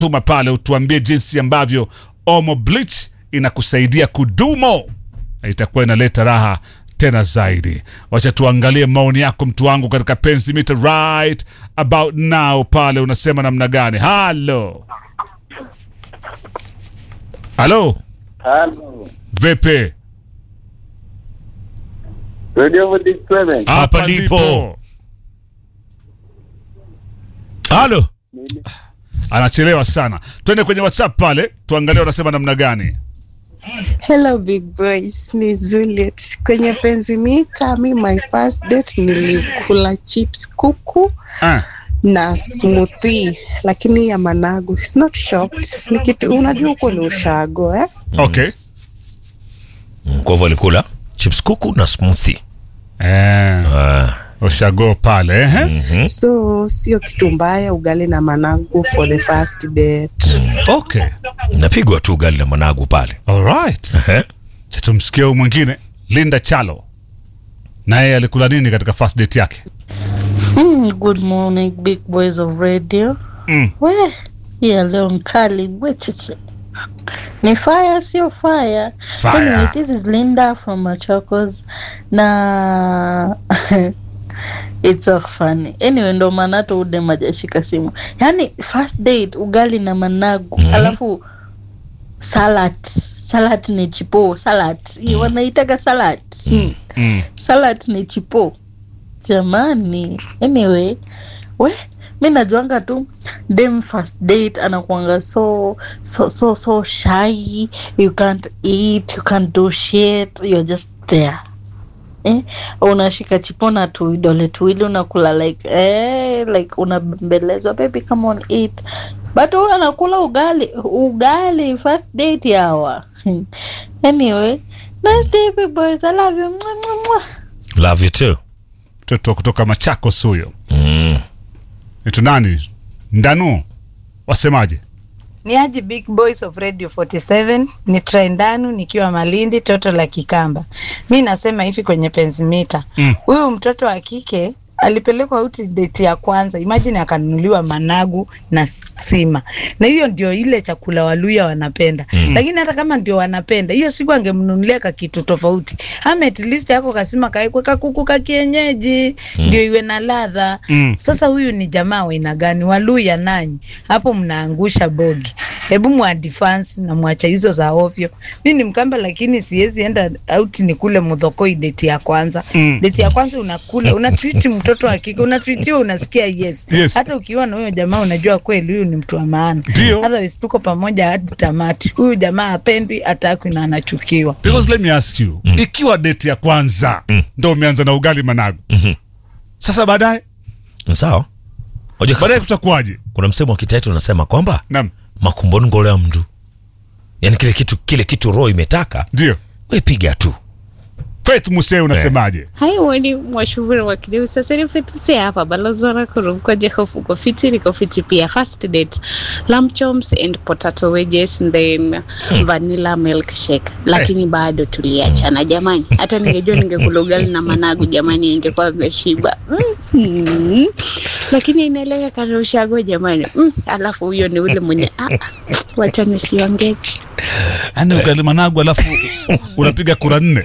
tuma pale utuambie jinsi ambavyo Omo Bleach inakusaidia kudumo na itakuwa inaleta raha tena zaidi. Wacha tuangalie maoni yako mtu wangu katika penzi mita right about now pale, unasema namna gani? Halo, halo, Halo. vipi? Radio Voice Clement. Hapa ndipo. Halo. Anachelewa sana. Twende kwenye WhatsApp pale tuangalie unasema namna gani. Hello big boys, ni Juliet. Kwenye penzi mita, mi my first date nilikula chips kuku Ah, na smoothie, lakini ya managu. It's not shocked. Ni kitu unajua huko ni ushago eh? okay. Kwa hivyo alikula chips kuku na smoothie. Eh, Ah. ushago pale eh? So sio kitu mbaya ugali na managu for the first date. Okay. Napigwa tu ugali na managu pale. Alright. Ehe. Cha tumsikie huyu mwingine Linda Chalo. Na yeye alikula nini katika first date yake? Mm, good morning big boys of radio. Mm. We, ya leo mkali bwechiche. Ni fire sio fire. Fire. Anyway, this is Linda from Machakos na it's so funny. Anyway, ndo maana hata ude majashika simu. Yaani first date ugali na managu Mhm. alafu salad. Salad ni chipo, salad. Mm. Wanaitaga salad. Mm. Mm. salad ni chipo jamani anyway we mi najuanga tu dem first date anakuanga so so so so shy you can't eat you can't do shit you're just there eh? unashika chipona tu vidole tuwili unakula like eh, like unabembelezwa baby come on eat but huyu anakula ugali ugali first date yawa anyway nice day big boys i love you Mwah, mwah, mwah. Love you too. Mtoto kutoka Machakos huyo. Mm. Itu nani? Ndanu. Wasemaje? ni aji big boys of radio 47 ni trendanu nikiwa malindi toto la kikamba mi nasema hivi kwenye penzimita Mm. huyu mtoto wa kike alipelekwa out date ya kwanza imagine akanunuliwa managu na sima na hiyo ndio ile chakula waluya wanapenda mm. lakini hata kama ndio wanapenda hiyo siku angemnunulia ka kitu tofauti ama at least yako kasima kaekwe kakuku ka kienyeji mm. ndio iwe na ladha Mm. sasa huyu ni jamaa wa aina gani waluya nanyi hapo mnaangusha bogi hebu mwadifans na mwacha hizo za ovyo mi ni mkamba lakini siwezi enda out nikule mudhokoi deti ya kwanza Mm. deti ya kwanza unakula unatwiti mtoto wa kike unatwitiwa unasikia yes. Yes. hata ukiwa na huyo jamaa unajua kweli huyu ni mtu wa maana Ndio. otherwise tuko pamoja hadi tamati huyu jamaa apendwi atakwi na anachukiwa Because let me ask you, ikiwa date ya kwanza ndo umeanza na ugali managu. Sasa baadaye Sawa. Unajua baadaye kutakuwaje? kuna msemo wa kitaitu unasema kwamba Naam. makumboni ngolea mndu. Yaani kile kitu kile kitu roho imetaka, Ndio. we piga tu. Faith Musee unasemaje? Hai wani mwashubiri wa kideu sasa ni fitu si hapa balozora kurumko jehofu kwa fiti niko fiti pia first date lamb chops and potato wedges and then vanilla milkshake lakini bado tuliachana jamani hata ningejua ningekula ugali na managu jamani ingekuwa ameshiba mm lakini inaeleka kana ushago jamani mm. alafu huyo ni ule mwenye ah, ah, wacha nisiongeze Yaani ugali managu alafu unapiga kura nne.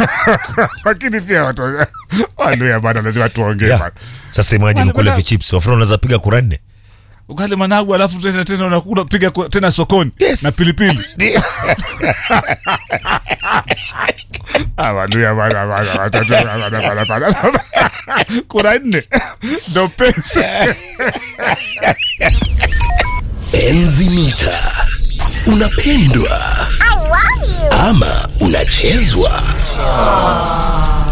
Lakini pia watu waluya bado lazima tuongee Yeah. bado. Sasa imagine Bwana, kule bwana. vichips, wafuna unaweza piga kura nne. Ugali managu alafu tena tena unakula piga kura tena sokoni Yes. na pilipili. Ah, waluya bado bado watoto bado bado bado. Kura nne. Ndio pesa. Enzi mita unapendwa ama unachezwa